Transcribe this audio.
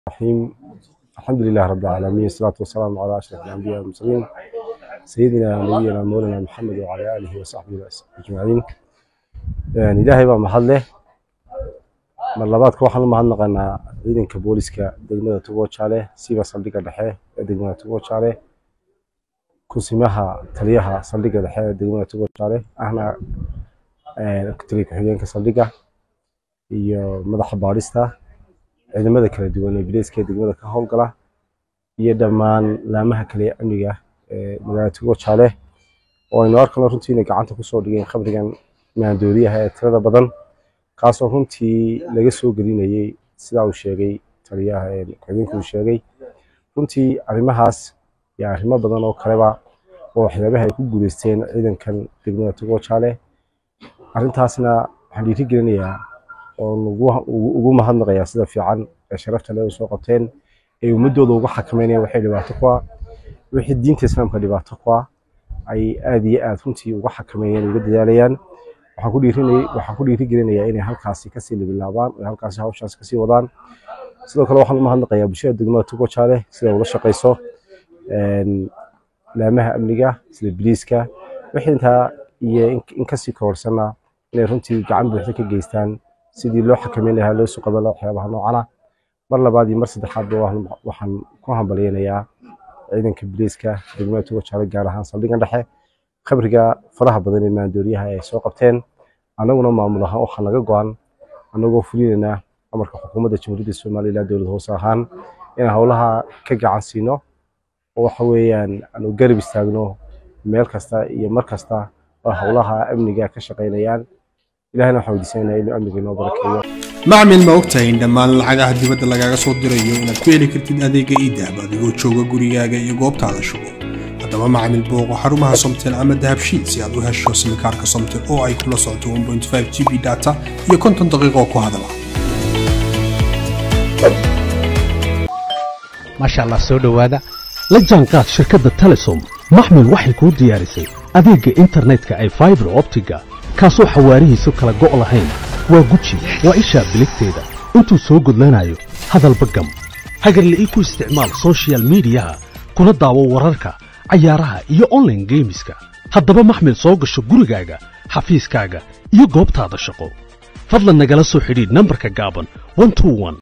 الرحيم الحمد لله رب العالمين والصلاة والسلام على أشرف الأنبياء والمرسلين سيدنا ونبينا مولانا محمد وعلى آله وصحبه أجمعين يعني إلهي baa mahad leh mar labaadka waxaan u mahadnaqaynaa ciidanka booliska degmada Tugojaale siiba saldhigga dhexe ee degmada Tugojaale kusimaha taliyaha saldhigga dhexe ee degmada Tugojaale ahna taliya ku-xigeenka saldhigga iyo madaxa baadhista ciidamada kala duwan ee bileyska ee degmada ka howlgala iyo dhammaan laamaha kale ee amniga ee magaalada Tugojaale oo aynu arkano runtii inay gacanta kusoo dhigeen khamrigan maandooriyaha ee tirada badan kaasoo runtii laga soo gelinayay sidaa uu sheegay taliyaha ku-xigeenka uu sheegay runtii arrimahaas iyo arrimo badan oo kaleba oo waxyaabaha ay ku guuleysteen ciidankan degmada Tugojaale arrintaasna waxaan dhiiri gelinayaa oo ugu mahadnaqayaa sida fiican ee sharafta leh soo qabteen ay ummadooda uga xakameynayaan waxay dhibaato ku ah wixii diinta islaamka dhibaato ku ah ay aad iyo aad runtii uga xakameeyeen uga dadaalayaan waxaan ku dhiirinayay waxaan ku dhiiri gelinayaa inay halkaasi kasii libilaabaan oo halkaasi hawshaas kasii wadaan sidoo kale waxaan u mahadnaqayaa bulshada degmada Tugojaale sida ula shaqeyso laamaha amniga sida biliiska wixii intaa iyo in kasii kohorsana inay runtii gacan buuxda ka geystaan sidii loo xakameyn lahaa loo soo qaban lahaa waxyaabaha noocana mar labaad iyo mar saddexaadba waxaan ku hambalyeynayaa ciidanka biliiska degmada Tugojaale gaar ahaan saldhiggan dhexe khabriga faraha badan ee maandooriyaha ay soo qabteen annaguna maamul ahaan waxaa naga go-an annagoo fulinaynaa amarka xukuumadda jamhuuriyadda somalilan dowlad hoose ahaan inaan howlaha ka gacan siino oo waxa weeyaan aanu garab istaagno meel kasta iyo mar kasta oo howlaha amniga ka shaqaynayaan ilahina waxaan weydiisanaynaa inuu amniga inoo barakeeyo macmil ma ogtahay in dhammaan lacagaha dibadda lagaaga soo dirayo inaad ku heli kartid adeega iidahab adigoo jooga gurigaaga iyo goobtaada shugo haddaba macmil booqo xarumaha somtel ama dahabshiid si aad u hesho simikaarka somtel oo ay kula socoto 1.5 g b data iyo konton daqiiqo ku hadala maasha allah soo dhowaada la jaanqaad shirkadda telesom maxmil waxay kuu diyaarisay adeegga internetka ay faibar optiga kaasoo xawaarihiisu kala go' lahayn waa guji waa ishaa biligteeda intuu soo gudlanayo hadalba gam hagarle ii ku isticmaal sochial midiyaha kuna daawo wararka cayaaraha iyo online geemiska haddaba maxmil soo gasho gurigaaga xafiiskaaga iyo goobtaada shaqo fadlan nagala soo xidhiidh nambarka gaaban